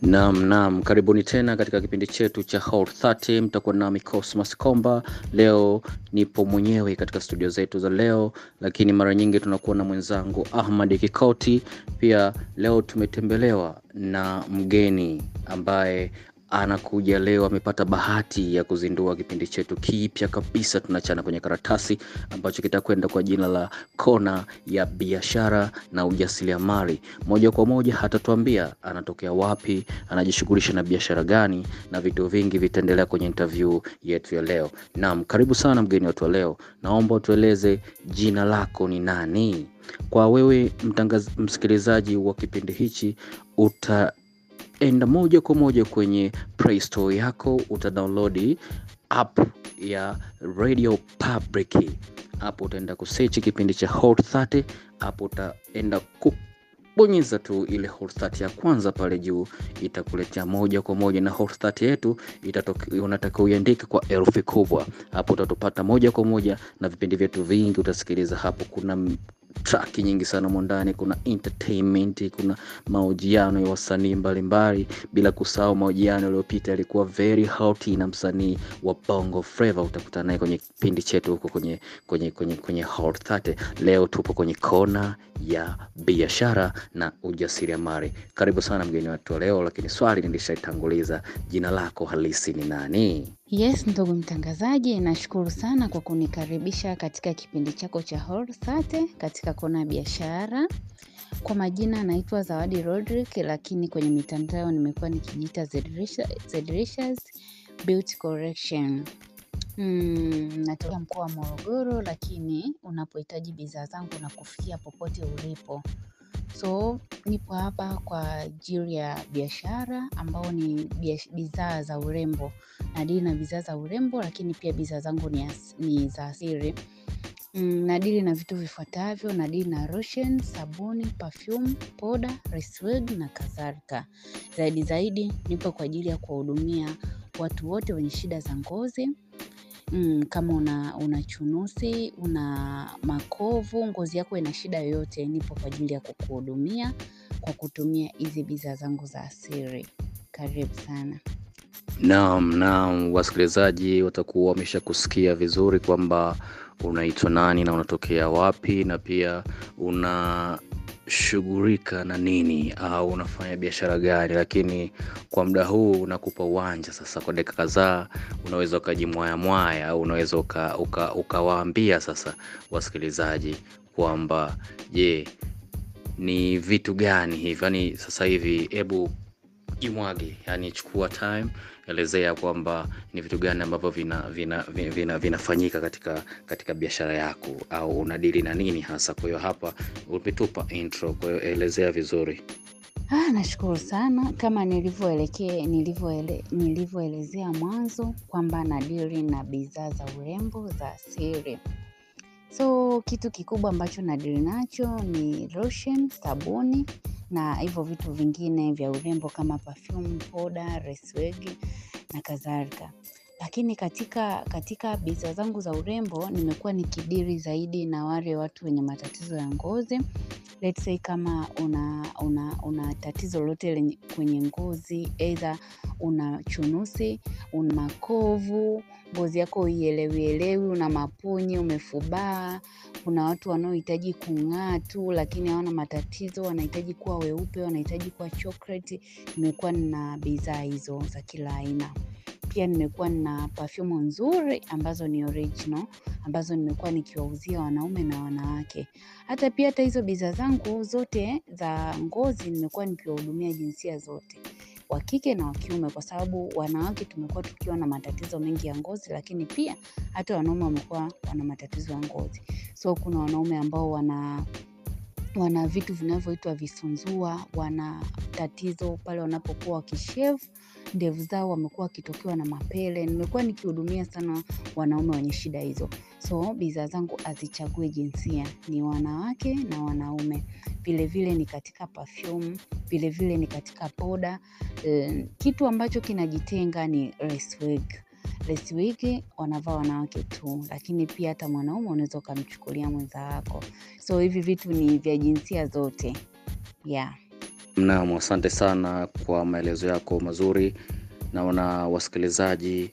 Naam, naam, karibuni tena katika kipindi chetu cha Hot 30. Mtakuwa nami Cosmas Komba. Leo nipo mwenyewe katika studio zetu za leo, lakini mara nyingi tunakuwa na mwenzangu Ahmad Kikoti. Pia leo tumetembelewa na mgeni ambaye anakuja leo, amepata bahati ya kuzindua kipindi chetu kipya kabisa, tunachana kwenye karatasi, ambacho kitakwenda kwa jina la Kona ya Biashara na Ujasiriamali. Moja kwa moja hatatuambia anatokea wapi, anajishughulisha na biashara gani, na vitu vingi vitaendelea kwenye interview yetu ya leo. Naam, karibu sana mgeni wetu wa leo, naomba utueleze jina lako ni nani? Kwa wewe mtangaz, msikilizaji wa kipindi hichi uta enda moja kwa moja kwenye Play Store yako utadownload app ya Radio Public. Hapo utaenda kusearch kipindi cha Hot 30, hapo utaenda kubonyeza tu ile Hot 30 ya kwanza pale juu, itakuletea moja kwa moja na Hot 30 yetu unatakiwa uiandike kwa herufi kubwa. Hapo utatupata moja kwa moja na vipindi vyetu vingi utasikiliza hapo. Kuna track nyingi sana mwandani, kuna entertainment, kuna mahojiano ya wasanii mbalimbali, bila kusahau mahojiano yaliyopita yalikuwa very hot na msanii wa Bongo Flava. Utakutana naye kwenye kipindi chetu huko kwenye, kwenye, kwenye, kwenye Hot 30. Leo tupo kwenye kona ya biashara na ujasiriamali. Karibu sana mgeni wetu leo, lakini swali nilishaitanguliza, jina lako halisi ni nani? Yes, ndugu mtangazaji, nashukuru sana kwa kunikaribisha katika kipindi chako cha Hot 30 katika kona ya biashara. Kwa majina naitwa Zawadi Rodrick, lakini kwenye mitandao nimekuwa nikijiita Zedricious Beauty Correction. Mm, natoka mkoa wa Morogoro, lakini unapohitaji bidhaa zangu na kufikia popote ulipo. So nipo hapa kwa ajili ya biashara ambao ni bidhaa za urembo. Nadili na bidhaa za urembo, lakini pia bidhaa zangu ni, ni za asili. Mm, nadili na vitu vifuatavyo, nadili na lotion, sabuni, perfume, poda, resweg na kadhalika. Zaidi zaidi nipo kwa ajili ya kuwahudumia watu wote wenye shida za ngozi. Mm, kama una, una chunusi, una makovu, ngozi yako ina shida yoyote, nipo kwa ajili ya kukuhudumia kwa kutumia hizi bidhaa zangu za asili. Karibu sana. Naam, naam, wasikilizaji watakuwa wamesha kusikia vizuri kwamba unaitwa nani na unatokea wapi na pia unashughulika na nini au unafanya biashara gani, lakini kwa muda huu nakupa uwanja sasa, kwa dakika kadhaa unaweza ukajimwaya mwaya au unaweza ukawaambia uka, uka sasa wasikilizaji kwamba je, ni vitu gani hivi yani sasa hivi, hebu jimwage, yani chukua time elezea kwamba ni vitu gani ambavyo vinafanyika vina, vina, vina, vina katika, katika biashara yako au unadili na nini hasa. Kwa hiyo hapa umetupa intro, kwa hiyo elezea vizuri. Ah, nashukuru sana kama nilivyoelekea nilivyoele, nilivyoelezea mwanzo kwamba nadili na bidhaa za urembo za asili. So kitu kikubwa ambacho nadili nacho ni lotion, sabuni na hivyo vitu vingine vya urembo kama perfume, poda, resweg na kadhalika. Lakini katika katika bidhaa zangu za urembo nimekuwa nikidiri zaidi na wale watu wenye matatizo ya ngozi. Let's say kama una, una, una tatizo lolote kwenye ngozi, either una chunusi, una makovu, ngozi yako uielewielewi, una mapunye, umefubaa. Kuna watu wanaohitaji kung'aa tu, lakini hawana matatizo, wanahitaji kuwa weupe, wanahitaji kuwa chocolate. Nimekuwa na bidhaa hizo za kila aina. Pia nimekuwa na perfume nzuri ambazo ni original ambazo nimekuwa nikiwauzia wanaume na wanawake. Hata pia hata hizo bidhaa zangu zote za ngozi nimekuwa nikiwahudumia jinsia zote, wa kike na wa kiume, kwa sababu wanawake tumekuwa tukiwa na matatizo mengi ya ngozi, lakini pia hata wanaume wamekuwa wana matatizo ya ngozi. So kuna wanaume ambao wana wana vitu vinavyoitwa visunzua, wana tatizo pale wanapokuwa wakishave ndevu zao, wamekuwa wakitokewa na mapele. Nimekuwa nikihudumia sana wanaume wenye shida hizo. So bidhaa zangu hazichagui jinsia, ni wanawake na wanaume. Vilevile ni katika perfume, vilevile ni katika poda. Kitu ambacho kinajitenga ni resweg. Resweg wanavaa wanawake tu, lakini pia hata mwanaume unaweza ukamchukulia mwenza wako. So hivi vitu ni vya jinsia zote. Yeah. Naam, asante sana kwa maelezo yako mazuri. Naona wasikilizaji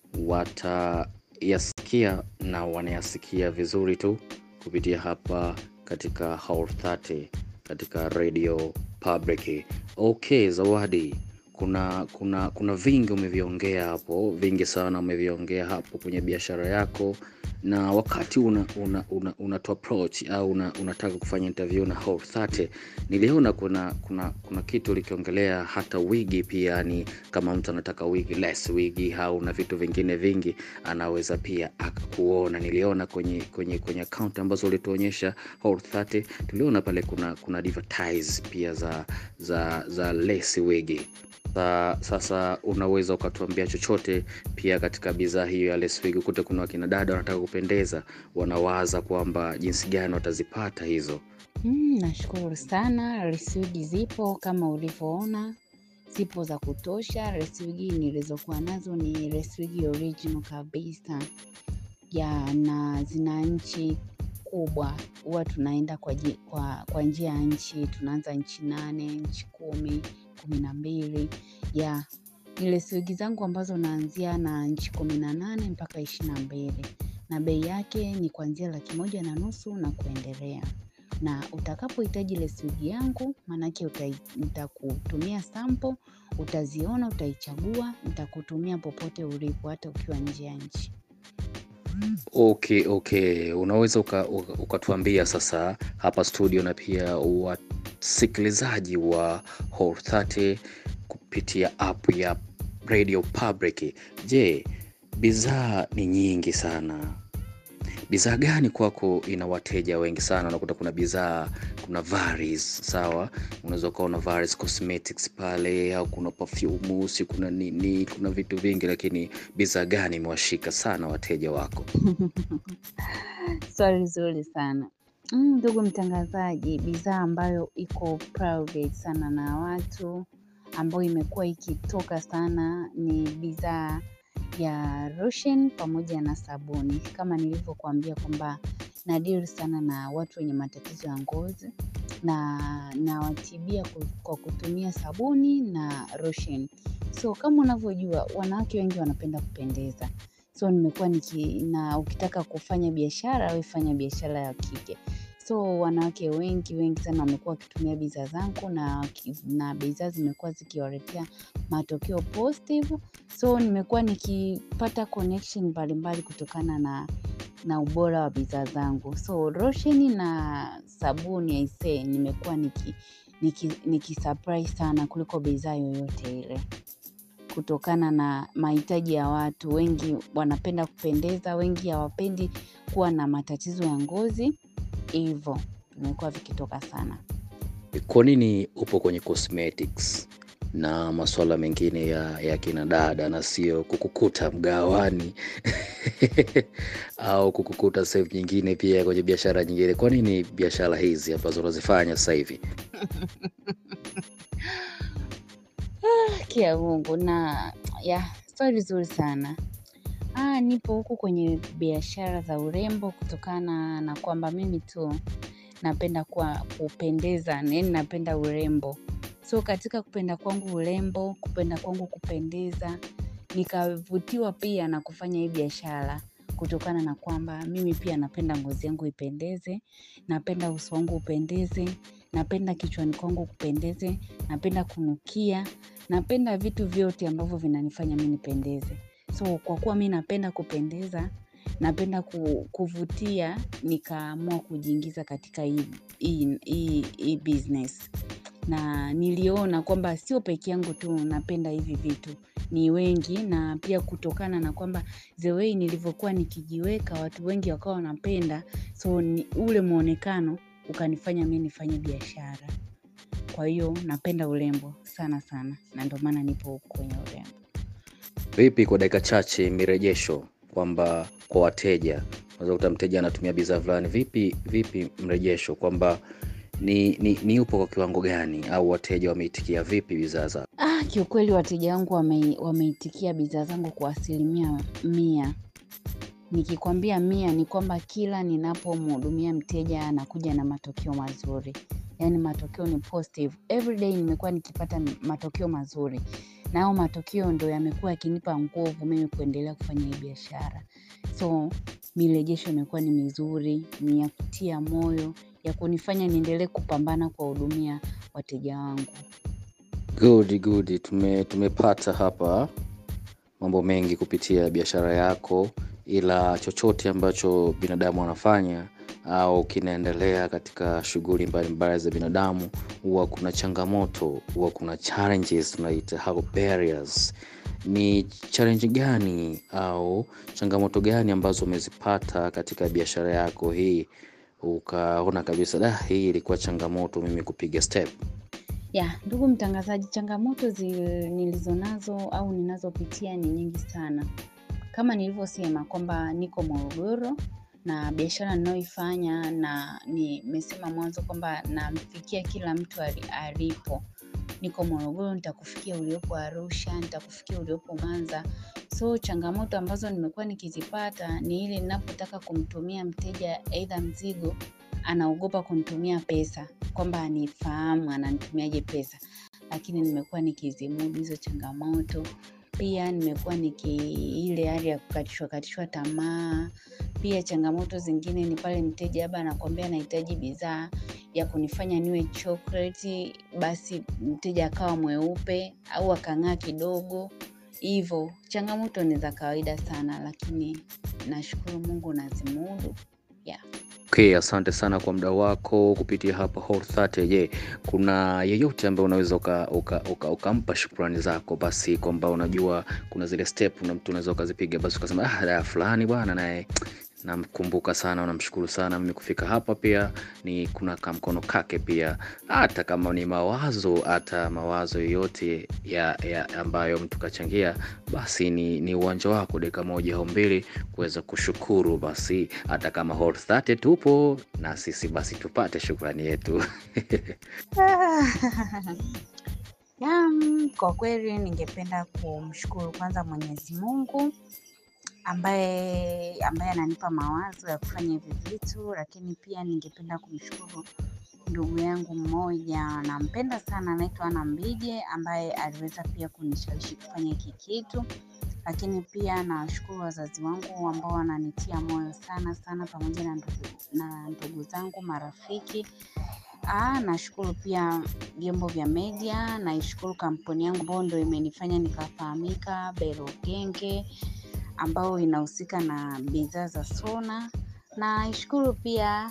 watayasikia na wanayasikia vizuri tu kupitia hapa katika Hour 30 katika Radio Public. Okay, Zawadi, kuna kuna kuna vingi umeviongea hapo, vingi sana umeviongea hapo kwenye biashara yako, na wakati una, una, una, una to approach au una, unataka kufanya interview na Hour 30 niliona kuna kuna kuna kitu likiongelea hata wigi pia, ni kama mtu anataka wigi less wigi au na vitu vingine vingi anaweza pia akakuona. Niliona kwenye kwenye kwenye account ambazo ulituonyesha Hour 30 tuliona pale kuna kuna advertise pia za za za less wigi. Sa, sasa unaweza ukatuambia chochote pia katika bidhaa hiyo ya less wig. Kute kuna wakina dada wanataka kupendeza, wanawaza kwamba jinsi gani watazipata hizo. Mm, nashukuru sana. Reswigi zipo kama ulivyoona, zipo za kutosha. Reswigi nilizokuwa nazo ni reswigi original kabisa ya na zina nchi kubwa. Huwa tunaenda kwa, ji- kwa, kwa njia ya nchi, tunaanza nchi nane, nchi kumi, kumi na mbili ya ni reswigi zangu ambazo naanzia na nchi kumi na nane mpaka ishirini na mbili na bei yake ni kuanzia laki moja na nusu na kuendelea na utakapohitaji leswigi yangu maanake utai- nitakutumia sample utaziona utaichagua nitakutumia popote ulipo hata ukiwa nje ya nchi Okay, okay, unaweza uka- uka- ukatuambia sasa hapa studio na pia wasikilizaji wa Hour 30 kupitia app ya Radio Public. Je, bidhaa ni nyingi sana. Bidhaa gani kwako ina wateja wengi sana? Unakuta kuna bidhaa, kuna Varis, sawa, unaweza ukaona Varis Cosmetics pale, au kuna perfume, si kuna nini, kuna vitu vingi, lakini bidhaa gani imewashika sana wateja wako? swali zuri sana Mm, ndugu mtangazaji bidhaa ambayo iko private sana na watu ambayo imekuwa ikitoka sana ni bidhaa ya lotion pamoja na sabuni kama nilivyokuambia kwamba nadiri sana na watu wenye matatizo ya ngozi na nawatibia ku- kwa kutumia sabuni na lotion so kama unavyojua wanawake wengi wanapenda kupendeza so nimekuwa niki na ukitaka kufanya biashara we fanya biashara ya kike so wanawake wengi wengi sana wamekuwa wakitumia bidhaa zangu na, waki- na bidhaa zimekuwa zikiwaletea matokeo positive so nimekuwa nikipata connection mbalimbali kutokana na na ubora wa bidhaa zangu so rosheni na sabuni aisee nimekuwa niki niki, niki surprise sana kuliko bidhaa yoyote ile kutokana na mahitaji ya watu wengi wanapenda kupendeza wengi hawapendi kuwa na matatizo ya ngozi hivyo vimekuwa vikitoka sana Kwa nini upo kwenye cosmetics na masuala mengine ya, ya kina dada na sio kukukuta mgawani au kukukuta sehemu nyingine pia kwenye biashara nyingine? Kwa nini biashara hizi ambazo unazifanya sasa hivi? haki ya mungu na ya swali zuri sana ah, nipo huku kwenye biashara za urembo kutokana na kwamba mimi tu napenda kuwa kupendeza yani napenda urembo so katika kupenda kwangu urembo kupenda kwangu kupendeza nikavutiwa pia na kufanya hii biashara kutokana na kwamba mimi pia napenda ngozi yangu ipendeze napenda uso wangu upendeze napenda kichwani kwangu kupendeze napenda kunukia napenda vitu vyote ambavyo vinanifanya mi nipendeze so kwa kuwa mi napenda kupendeza napenda ku, kuvutia nikaamua kujiingiza katika hii, hii, hii, hii business na niliona kwamba sio peke yangu tu napenda hivi vitu ni wengi na pia kutokana na kwamba the way nilivyokuwa nikijiweka watu wengi wakawa wanapenda so ni, ule mwonekano ukanifanya mi nifanye biashara kwa hiyo napenda urembo sana sana na ndio maana nipo huku kwenye urembo Vipi kwa dakika chache mirejesho kwamba kwa wateja, unaweza kuta mteja anatumia bidhaa fulani, vipi vipi mrejesho kwamba ni, ni, ni upo kwa kiwango gani au wateja wameitikia vipi bidhaa zako? Ah, kiukweli wateja wangu wame, wameitikia bidhaa zangu kwa asilimia mia. Nikikwambia mia ni kwamba kila ninapomhudumia mteja anakuja na matokeo mazuri. yaani matokeo ni positive. Every day nimekuwa nikipata matokeo mazuri, na hayo matokeo ndo yamekuwa yakinipa nguvu mimi kuendelea kufanya hii biashara. So mirejesho imekuwa ni mizuri, ni ya kutia moyo, ya kunifanya niendelee kupambana kuwahudumia wateja wangu. Good, good. Tume, tumepata hapa mambo mengi kupitia biashara yako, ila chochote ambacho binadamu anafanya au kinaendelea katika shughuli mbalimbali za binadamu, huwa kuna changamoto, huwa kuna challenges tunaita how barriers. Ni challenge gani au changamoto gani ambazo umezipata katika biashara yako hii, ukaona kabisa da, hii ilikuwa changamoto mimi kupiga step? Ya, ndugu mtangazaji, changamoto zi, nilizonazo au ninazopitia ni nyingi sana. Kama nilivyosema kwamba niko Morogoro na biashara ninayoifanya na nimesema mwanzo kwamba namfikia kila mtu ali- alipo. Niko Morogoro, nitakufikia uliopo Arusha, nitakufikia uliopo Mwanza. So changamoto ambazo nimekuwa nikizipata ni ile ninapotaka kumtumia mteja aidha mzigo, anaogopa kunitumia pesa, kwamba anifahamu ananitumiaje pesa, lakini nimekuwa nikizimudu hizo changamoto. Pia nimekuwa niki ile hali ya kukatishwa katishwa tamaa. Pia changamoto zingine ni pale mteja labda anakwambia anahitaji bidhaa ya kunifanya niwe chocolate, basi mteja akawa mweupe au akang'aa kidogo. Hivo, changamoto ni za kawaida sana, lakini nashukuru Mungu nazimudu. Yeah. Okay, asante sana kwa muda wako kupitia hapa Hot30. Je, kuna yeyote ambaye unaweza ukampa uka, uka, ukampa shukrani zako, basi kwamba unajua kuna zile step na mtu unaweza ukazipiga, basi ukasema ah, da fulani bwana naye namkumbuka sana, namshukuru sana mimi kufika hapa. Pia ni kuna kamkono kake pia, hata kama ni mawazo, hata mawazo yoyote ya, ya ambayo mtu kachangia, basi ni, ni uwanja wako dakika moja au mbili kuweza kushukuru. Basi hata kama Hot30 tupo na sisi, basi tupate shukrani yetu. Ya, mm, kwa kweli ningependa kumshukuru kwanza Mwenyezi Mungu ambaye ambaye ananipa mawazo ya kufanya hivi vitu, lakini pia ningependa kumshukuru ndugu yangu mmoja nampenda sana, anaitwa Ana Mbije ambaye aliweza pia kunishawishi kufanya hiki kitu, lakini pia nawashukuru wazazi wangu ambao wananitia moyo sana sana, pamoja na ndugu, na ndugu zangu, marafiki. Ah, nashukuru pia vyombo vya media, naishukuru kampuni yangu ambayo ndo imenifanya nikafahamika, Belo Genge ambao inahusika na bidhaa za Sona. Naishukuru pia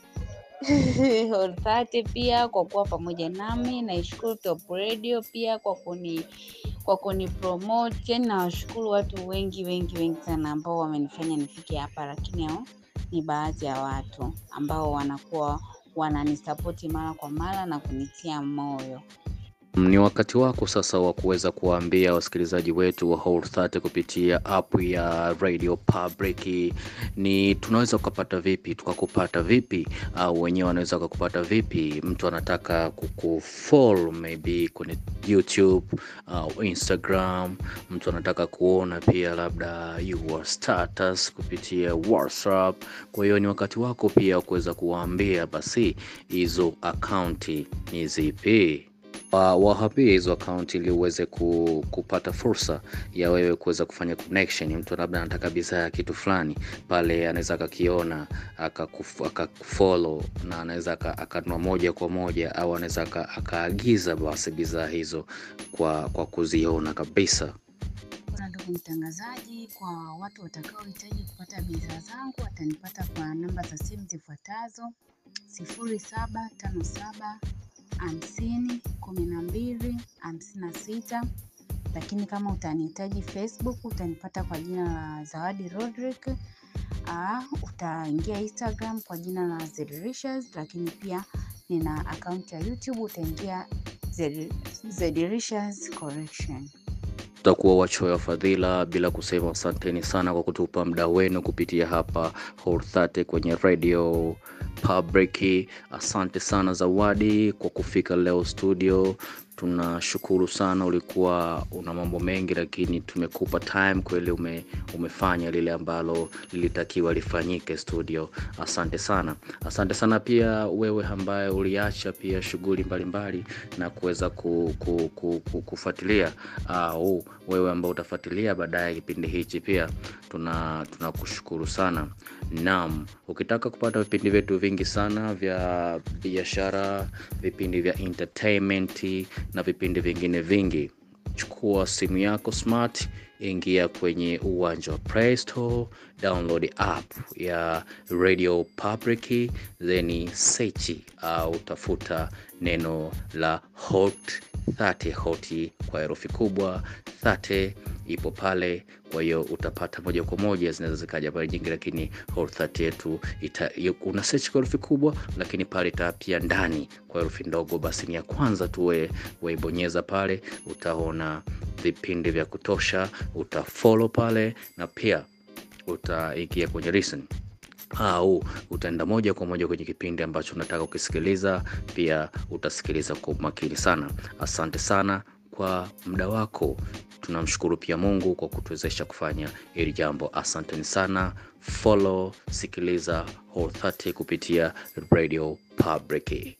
Hot30 pia kwa kuwa pamoja nami. Naishukuru Top Radio pia kwa kuni kwa kuni promote. Yani nawashukuru watu wengi wengi wengi sana ambao wamenifanya nifike hapa, lakini hao ni baadhi ya watu ambao wanakuwa wananisapoti mara kwa mara na kunitia moyo. Ni wakati wako sasa wa kuweza kuwaambia wasikilizaji wetu wa Hot30 kupitia app ya Radio Public, ni tunaweza ukapata vipi, tukakupata vipi, au wenyewe wanaweza wakakupata vipi? Mtu anataka kukufollow maybe kwenye YouTube au Instagram, mtu anataka kuona pia labda your status kupitia WhatsApp. Kwa hiyo ni wakati wako pia wa kuweza kuwaambia basi hizo akaunti ni zipi wa- wahapie hizo akaunti ili uweze ku, kupata fursa ya wewe kuweza kufanya connection. Mtu labda anataka bidhaa ya kitu fulani pale, anaweza akakiona akakuf- akakufollow na anaweza aka- akanunua moja kwa moja, au anaweza aka- akaagiza basi bidhaa hizo kwa, kwa kuziona kabisa. Bwana ndugu mtangazaji, kwa watu watakaohitaji kupata bidhaa zangu watanipata kwa namba za simu zifuatazo: sifuri saba tano saba hamsini kumi na mbili hamsini na sita. Lakini kama utanihitaji Facebook utanipata kwa jina la Zawadi Rodrick. Aa, utaingia Instagram kwa jina la Zedrishas, lakini pia nina akaunti ya YouTube utaingia Zed- Zedrishas Collection. tutakuwa wachoyo wa fadhila bila kusema asanteni sana kwa kutupa muda wenu kupitia hapa Hot30 kwenye radio Public. Asante sana Zawadi kwa kufika leo studio. Tunashukuru sana, ulikuwa una mambo mengi, lakini tumekupa time kweli, ume, umefanya lile ambalo lilitakiwa lifanyike studio. Asante sana, asante sana pia wewe ambaye uliacha pia shughuli mbalimbali na kuweza ku, ku, ku, ku, kufuatilia au wewe ambao utafuatilia baadaye kipindi hichi pia tuna tunakushukuru sana. Naam, ukitaka kupata vipindi vyetu vingi sana vya biashara, vipindi vya entertainment na vipindi vingine vingi, chukua simu yako smart, ingia kwenye uwanja wa Play Store, download app ya Radio Public, then search au tafuta neno la Hot 30 hot kwa herufi kubwa 30 ipo pale. Kwa hiyo utapata moja kwa moja, zinaweza zikaja pale nyingi, lakini Hot 30 yetu una search kwa herufi kubwa, lakini pale ita pia ndani kwa herufi ndogo, basi ni ya kwanza tu we waibonyeza pale, utaona vipindi vya kutosha, utafollow pale na pia utaingia kwenye listen au utaenda moja kwa moja kwenye kipindi ambacho unataka ukisikiliza, pia utasikiliza kwa umakini sana. Asante sana kwa muda wako. Tunamshukuru pia Mungu kwa kutuwezesha kufanya hili jambo. Asanteni sana. Follow, sikiliza Hot 30 kupitia Radio Public.